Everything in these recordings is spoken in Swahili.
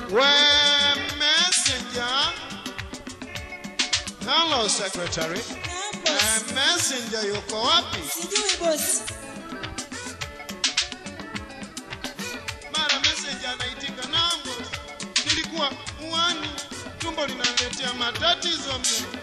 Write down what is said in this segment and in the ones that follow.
We messenger. Hello secretary. Eh, messenger yuko wapi? Sijui bosi. Mara messenger anaitika nambo. Nilikuwa uani, tumbo linaletea matatizo mimi.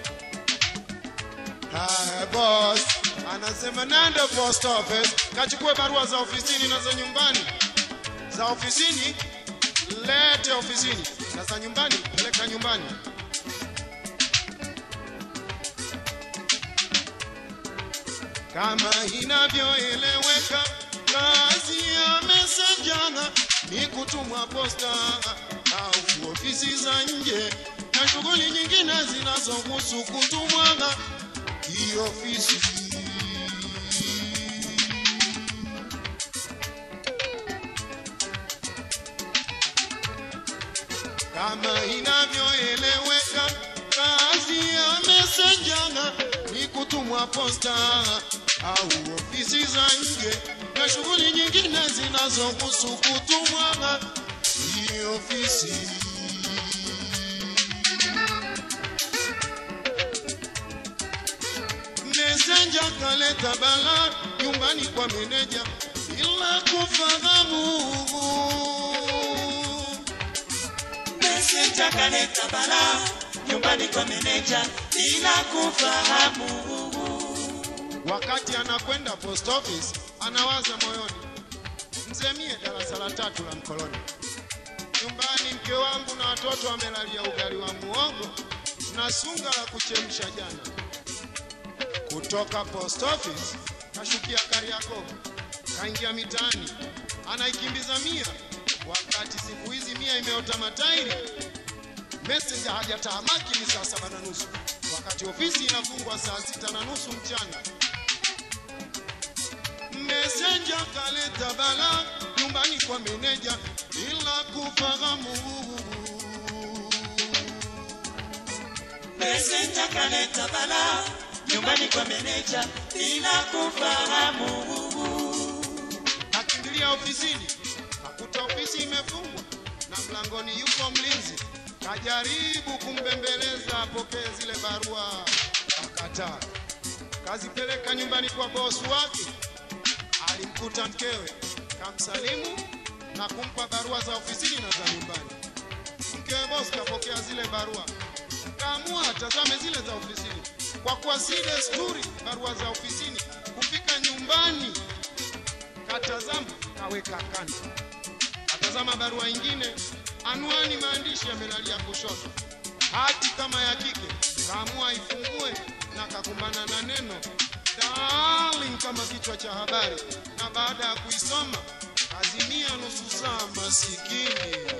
Haya boss, anasema nenda post office kachukue barua za ofisini na za nyumbani. Za ofisini lete ofisini, na za nyumbani peleka nyumbani. Kama inavyoeleweka, kazi ya messenger ni kutumwa posta au ofisi za nje na shughuli nyingine zinazohusu kutumwa hii ofisi. Kama inavyoeleweka, kazi ya messenger ni kutumwa posta au ofisi za nje na shughuli nyingine zinazohusu kutumwa hii ofisi. Messenger kaleta bala nyumbani kwa meneja bila kufahamu. Messenger kaleta bala nyumbani kwa meneja bila kufahamu. Wakati anakwenda post office, anawaza moyoni, mzee mie darasa la tatu la mkoloni, nyumbani mke wangu na watoto wamelalia ugali wa muogo na sunga la kuchemsha jana. Kutoka post office kashukia Kariakoo, kaingia mitaani, anaikimbiza mia, wakati siku hizi mia imeota matairi. Messenger hajatahamaki ni saa saba na nusu, wakati ofisi inafungwa saa sita na nusu mchana. Messenger kaleta bala nyumbani kwa meneja bila kufahamu. Messenger kaleta bala nyumbani kwa meneja bila kufahamu. Akimbilia ofisini, akuta ofisi imefungwa na mlangoni yuko mlinzi. Kajaribu kumbembeleza apokee zile barua, akataa. Kazipeleka nyumbani kwa bosi wake, alimkuta mkewe, kamsalimu na kumpa barua za ofisini na za nyumbani. Mkewe bosi kapokea zile barua, kaamua atazame zile za ofisini, kwa kuwa si desturi barua za ofisini kufika nyumbani katazama kaweka kando, atazama barua ingine, anwani maandishi yamelalia kushoto, hati kama ya kike, kaamua ifungue na kakumbana na neno darling kama kichwa cha habari, na baada ya kuisoma azimia nusu saa masikini.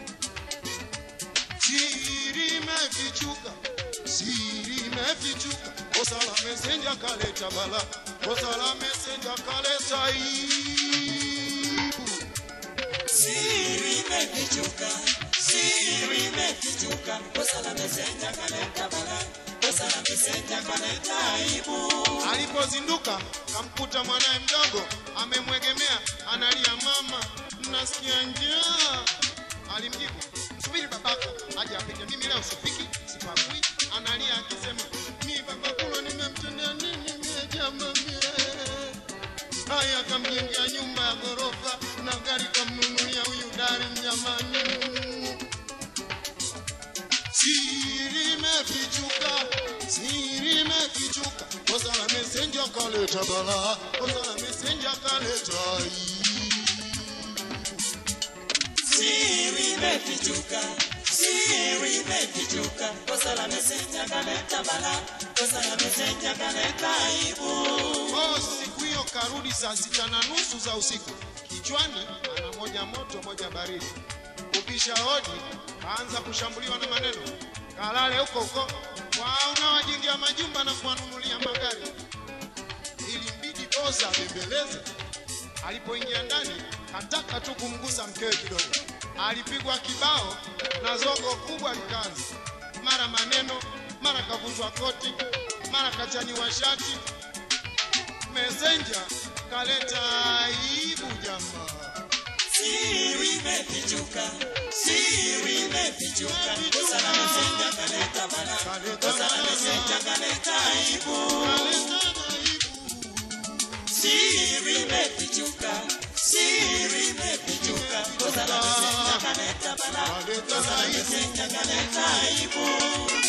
Siri imefichuka, siri imefichuka, kosa la mesenja kaleta bala, kosa la mesenja kaleta aibu. Siri imefichuka, siri imefichuka, kosa la Messenger kaleta bala, kosa la Messenger kaleta aibu. Alipozinduka kamkuta mwanaye mdogo amemwegemea, analia, mama, nasikia njaa. Alimjibu, subiri babako aje apike, mimi leo sipiki, sipakui. Analia akisema, mi babakulo nimemtendea nini mie jamani? Haya, akamjengea nyumba ya ghorofa na gari kamnunulia huyu dari mnyamani. Siri imefichuka, siri imefichuka, kosa la mesenja kaleta bala, kosa la mesenja kaleta aibu. Siri imefichuka, siri imefichuka, kosa la Messenger kaleta bala, kosa la Messenger kaleta aibu. Oh, siku hiyo karudi saa sita na nusu za usiku, kichwani ana moja moto moja baridi. Kupisha hodi, kaanza kushambuliwa na maneno, kalale huko huko, wao unawajengea majumba na kuwanunulia magari. Ilimbidi bosa abembeleze. Alipoingia ndani, kataka tu kumgusa mkewe kidogo, alipigwa kibao na zogo kubwa likaanza, mara maneno, mara kavunjwa koti, mara kachaniwa shati. Messenger kaleta aibu jamaa. Siri imefichuka, siri imefichuka, kosa la meseja kaleta bala, kosa la meseja kaleta aibu. Siri imefichuka, siri imefichuka, kosa la meseja kaleta bala, kosa la meseja kaleta aibu.